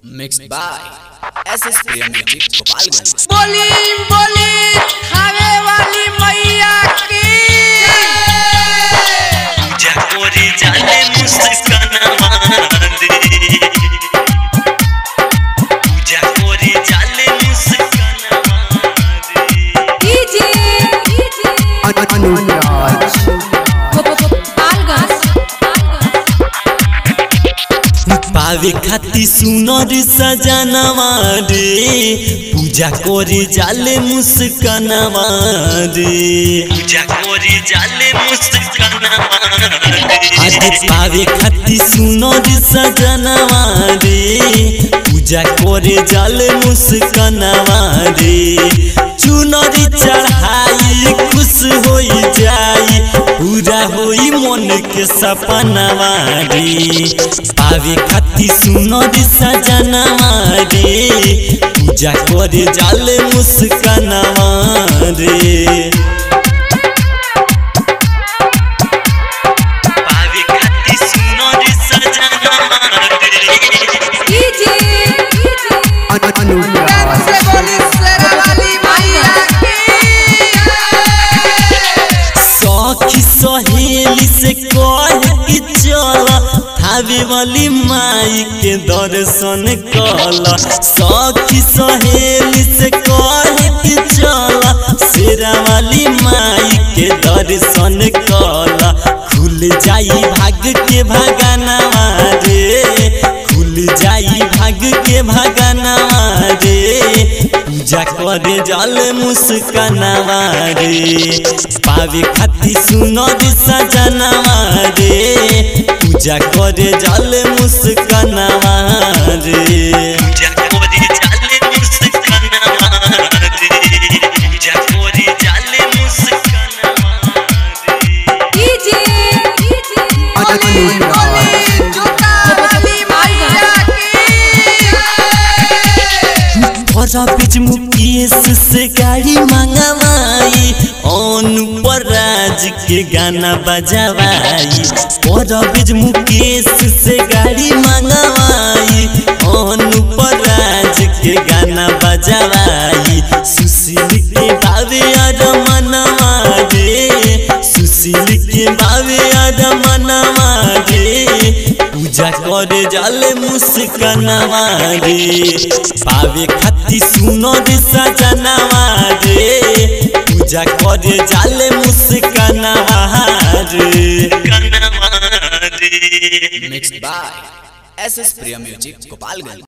mixed by SS Priya Music Gopalganj. बोली बोली खावे वाली मैया की पूजा करे जाले मुस्काना दे पूजा करे जाले मुस्काना दे डीजे अनुराज पावे खाती सुनर सजनवा रे पूजा करे जाले मुस्कानवा रे पूजा करे जाले मुस्कानवा आज पावे खाती सुनर सजनवा रे पूजा करे जाले मुस्कानवा रे चुनरी चढ़ाई खुश होई जाई पूरा होई मन के सपनवा रे पावे खाती सुनर सजनवा रे पूजा करे जाले मुस्कानवा रे पावे खाती सुनर सजनवा रे अनुराज से बोली शेरा वाली मैया सखी सहेली से कह कि चल थावे वाली माई के दर्शन कल सखी सहेली से कह कि चल शेरा वाली माई के दर्शन कल खुल जाई भाग के भगना रे खुल जाई भाग के भगना रे पूजा करे जल मुस्कानवा रे पावे खाती सुनर सजनवा रे पूजा करे जल मुस्कानवा रे पूजा करे जल मुस्कानवा रे पूजा करे जल मुस्कानवा रे अनुराज जोता वाली मैया बड़ा बीच मुकेश से गाड़ी मंगवाई अनुपर राज के गाना बजवाई बड़ा बीच मुकेश से गाड़ी मंगवाई अनुपर राज के गाना बजवाई सुशील के बावे और मनवा रे सुशील के बावे और मनवा रे पूजा करे जाले मुस्कानवा रे पावे खाती सुनर सजनवा रे पूजा करे जाले मुस्कानवा रे Mixed by SS Priya Music Gopalganj.